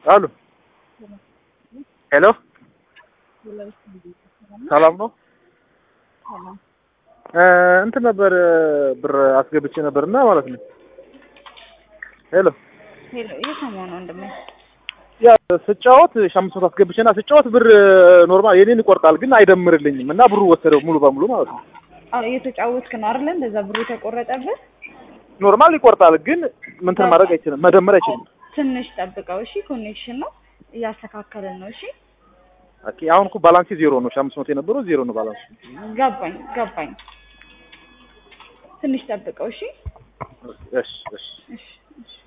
አሉ ሄሎ ሰላም ነው እ እንትን ነበር ብር አስገብቼ ነበርና ማለት ነው ሄሎ ሄሎ እየሰማሁ ነው ወንድሜ። ያ ስጫወት ሺህ አምስት መቶ አስገብቼና ስጫወት ብር ኖርማል የኔን ይቆርጣል ግን አይደምርልኝም እና ብሩ ወሰደው ሙሉ በሙሉ ማለት ነው አዎ እየተጫወትክ ነው አይደለ? እንደዛ ብሩ የተቆረጠብህ ኖርማል ይቆርጣል ግን ምንትን ማድረግ አይችልም መደመር አይችልም ትንሽ ጠብቀው እሺ። ኮኔክሽን ነው እያስተካከልን ነው እሺ። ኦኬ አሁን እኮ ባላንስ ዜሮ ነው ሺህ አምስት መቶ የነበረው ዜሮ ነው ባላንስ ገባኝ ገባኝ። ትንሽ ጠብቀው እሺ። እሺ እሺ እሺ እሺ